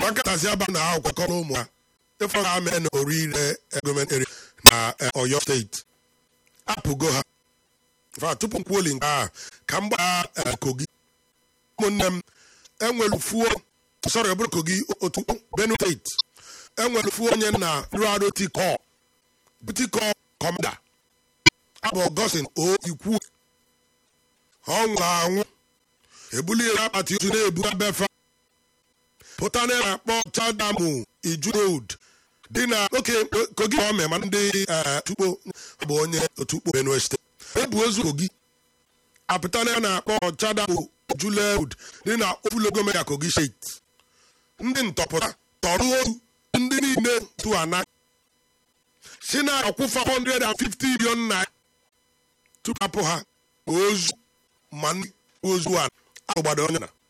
nkatazi aba na akwụkwọ kọrọ ụmụ ha ịfọ ha mee na orire gọọmenti eri na eh, Ọyọ steeti apụgo ha fa tupu m kwuoli nke a ka m gbaa eh, kogi ụmụnne m enwere fuo sorry ọ bụrụ kogi otu Benue steeti enwere fuo onye na ruaro tiko tiko kọmda abụ Augustine o ikwu ọ nwụrụ anwụ ebuliere akpati ozu na-ebuga befa pụta na na-akpọ chadamu iju road dị na oke kogi ọ mee ma ndị eh, tukpo bụ onye otukpo benue steeti ebu ozu kogi apụta na na-akpọ chadamu ijule road dị na ofulogomega kogi steeti ndị ntọpụta tọrọ ozu ndị niile tu ana si na akwụfa 150 million naira tupu apụ ha ozu ma ndị ozu a agbado onye na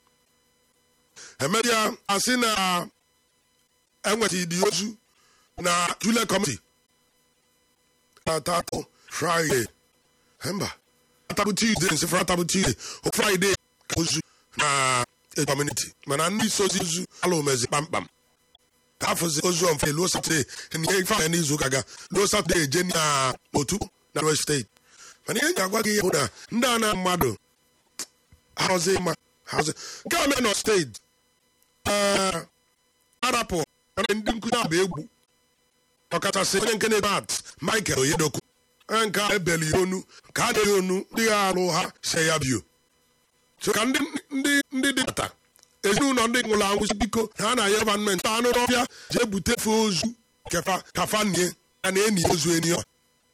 emesịa asị na enweta ịdị ozu na jule kọmiti atatụ fraịde mba atabụ tuesday nsị fra atabụ tuesday o fraịde ka ozu na kọmuniti mana ndị sozi ozu ala omezi kpamkpam ka afọzi ozu ọmfe luo satọde ihe ife anya n'izu ụka ga luo satọde eje na otu na west steeti mana ihe ga-agwa gị ihe bụ na ndị a na mmadụ hazi ma hazi nke a mee nọ steeti ee arapụ mana ndị nkụzi abụ egwu ọkachasị onye nke na-ebe at michael oyedoku onye nke a ebeli ya onu ka a dịghị onu ndị ha arụ ha se ya bio so ka ndị ndị ndị dị bata ezinụlọ ndị nwụrụ anwụ si biko na ha na-aya gọọmenti anụ n'ọbịa jee bute fe ozu kefa kafa nie ya na enyi ozu enyi ọ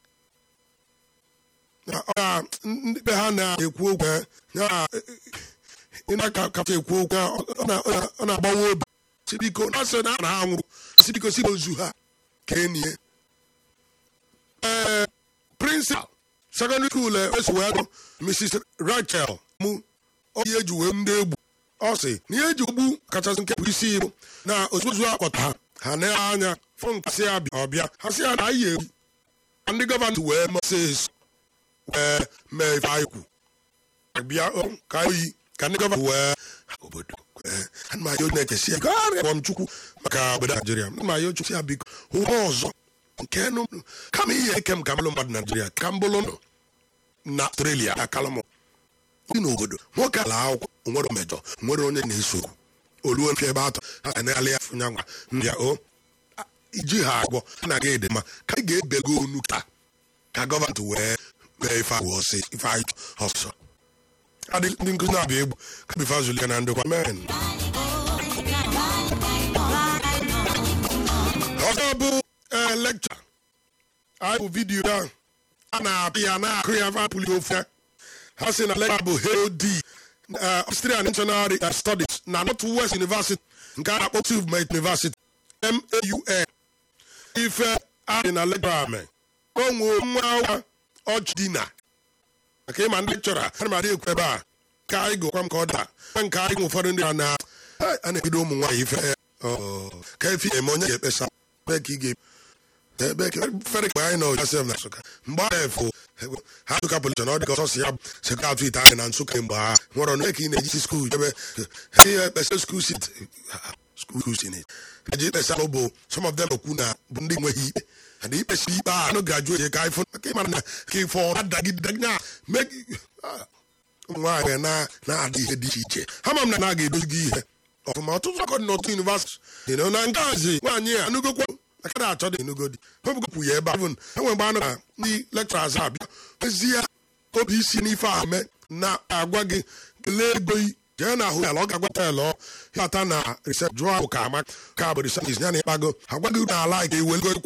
na ọ ga- ndị be ha na-ekwu okwu ya ya ịna ka kafa ekwu okwu ya ọ na- ọ na- ọ na-agbawa obi si biko na sị na ha nwụrụ si biko si ozu ha ka enyi ee prịnsịpal sekọndịrị skuul esi wee gụ mrs rachel mụ onye eji wee ndị egbu ọ sị na ihe eji ogbu kachasị nke bụ isi iru na ozuzu akpọta ha ha na anya fụ nkasị abịa ọbịa ha sị ya na anyị egbu ka ndị gọvanọ wee moses wee mee ife anyị kwu bịa o, ka oyi ka ndị gọvanọ wee obodo ee, ana m ayọ na-ekesi ego arịa m chukwu maka obodo naijiria ana m ayọ chukwu ya biko ụwa ọzọ nke nụ kama ihe eke m ka m bụrụ mmadụ naijiria ka m bụrụ nọ na australia akala m dị n'obodo nwoke ala akwụkwọ nwere mmejọ nwere onye na-eso okwu oluo mfe ebe atọ ha ga-eneghalị ya fụnya nwa ndị a, o a- iji ha agwọ ha na-aga ede ma ka anyị ga-ebego onu taa ka gọvanọ wee mee ife agwọ ọsị ife anyị ọsọ adị ndị nkụzi na-abịa egwu ka bifa zulie na ndokwa men ọzọ bụ ee lekcha anyị bụ vidiyo ya a na-apị ya na-akụ ya vapụli ofu ya ha si na lekcha bụ HOD uh, Australian National uh, Studies na Northwest University nke a na-akpọ Tufmate University MAUN ife adị na lekcha ame o nwee nwa awa ọchịdina maka ịma ndị chọrọ ana m adị ekwu ebe a ka anyị gụkwa m ka ọ daa nke anyị nwe ụfọdụ ndị a na a na-ebido ụmụ nwaanyị ife ọ, ka efi eme onye ga-ekpesa ebe ka ị ga ebe ka fere ka anyị nọ Joseph na Nsụka mgbe a efu ha Nsụka polisi na ọ dị ka ọsọsọ ya sekọ atụ ite anyị na Nsụka mgbe ha nwere ọnụ ka ị na-eji skuul ebe ihe ekpesa skuul sit skuul sit eji ekpesa bụ some of them okwu na bụ ndị nweghị ikpe and ikpesi ikpe a anụ ga-ajụ onye ka ifụ ka ịmara na ka ifo adagidegị na meg ụmụ nwaanyị na na-adị ihe dị iche iche ha ma m na na ga-edozi gị ihe ọfụma ọtụtụ akọ dị n'otu yunivasiti dị na nke azi nwaanyị a anụgokwa aka na-achọ dị enugodi hobugopụ ya ebe ahụ enwe mgbe anụ na ndị lekchọraz abịa ezie obi isi n'ife ahụ mee na-agwa gị kelee ego yi jee na ahụ ya ọ ga-agwa telụ ya ata na risep jụọ ahụ ka ama ka bụ riseptis ya na ịkpago agwa gị na ala ga-ewelgo